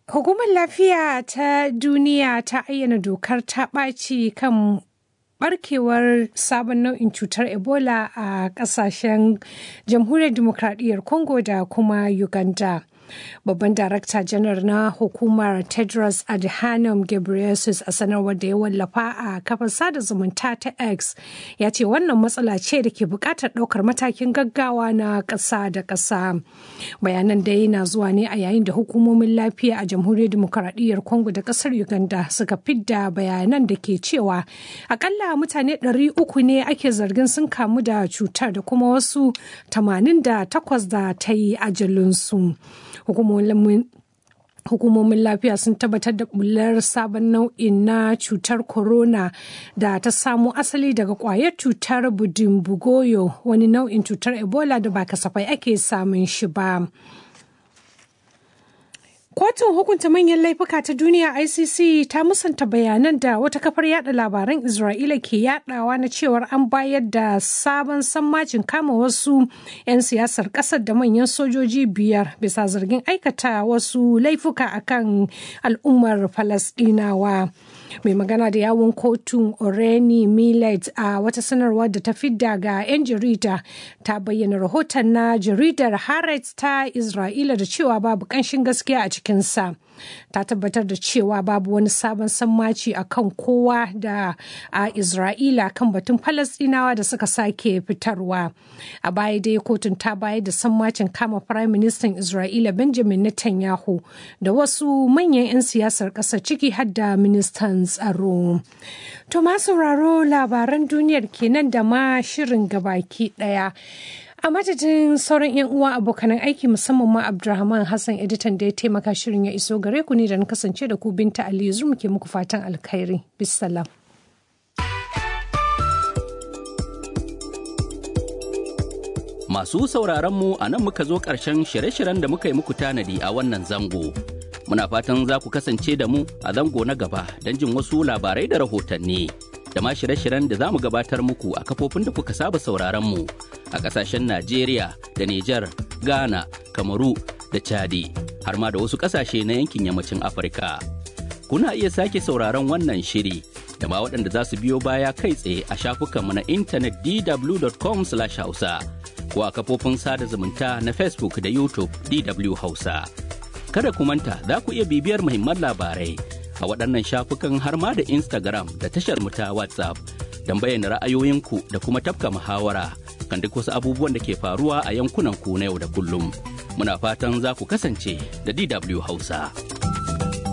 Hukumar Lafiya ta Duniya ta ayyana dokar ta ɓaci kan barkewar sabon nau'in cutar Ebola a ƙasashen Jamhuriyar Dimokuraɗiyyar Congo da kuma Uganda. Babban Darakta Janar na hukumar Tedros Adhanom Ghebreyesus a sanarwar da ya wallafa a kafar sada zumunta ta X ya ce wannan matsala ce da ke buƙatar ɗaukar matakin gaggawa na ƙasa da ƙasa. Bayanan da yana zuwa ne a yayin da hukumomin lafiya a Jamhuriyar Dimokuraɗiyyar Congo da ƙasar Uganda suka fidda bayanan da ke cewa akalla mutane 300 ne ake zargin sun kamu da cutar da kuma wasu 88 da ta yi ajalinsu. hukumomin hukumomin lafiya sun tabbatar da bullar sabon nau'in na cutar corona da ta samo asali daga kwayar cutar budimbugoyo wani nau'in cutar ebola da ba kasafai ake samun shi ba. Kotun hukunta manyan laifuka ta duniya ICC ta musanta bayanan da wata kafar yada labaran Isra'ila ke yadawa na cewar an bayar da sabon sammacin kama wasu 'yan siyasar kasar da manyan sojoji biyar bisa zargin aikata wasu laifuka akan al'ummar Falasɗinawa. mai magana da yawon kotun oreni millet a wata sanarwa da ta fidda ga 'yan jarida ta bayyana rahoton na jaridar haaretz ta isra'ila da cewa babu kanshin gaskiya a cikinsa ta tabbatar da cewa babu wani sabon sammaci a kan kowa da a isra'ila kan batun falasdinawa da suka sake fitarwa a baya dai kotun ta bayar da sammacin kama firayim ministan isra'ila benjamin netanyahu da wasu manyan 'yan siyasar ƙasar ciki har da ministan tsaro to ma sauraro labaran duniyar kenan da ma shirin gabaki ɗaya a madadin sauran 'yan uwa abokanan aiki musamman ma abdulrahman hassan editan da ya taimaka shirin ya iso gare ku ne da na kasance da ku binta aliyu zum ke muku fatan alkhairi bisalam Masu sauraron mu a nan muka zo ƙarshen shirye-shiryen da muka yi muku tanadi a wannan zango. Muna fatan za ku kasance da mu a zango na gaba don jin wasu labarai da rahotanni. Da ma shirye-shiryen da za mu gabatar muku a kafofin da kuka saba sauraron mu a ƙasashen Najeriya da Nijar, Ghana, Kamaru da Chadi, har ma da wasu ƙasashe na yankin yammacin Afirka. Kuna iya sake sauraron wannan shiri da ma waɗanda za su biyo baya kai tsaye a shafukanmu na intanet dw.com/hausa. ko a kafofin sada zumunta na Facebook da YouTube DW Hausa. Kada ku manta za ku iya bibiyar muhimman labarai a waɗannan shafukan har ma da Instagram da tashar mu ta WhatsApp don bayyana ra'ayoyinku da kuma tafka muhawara kan duk wasu abubuwan da ke faruwa a yankunan ku na yau da kullum. Muna fatan za ku kasance da DW Hausa.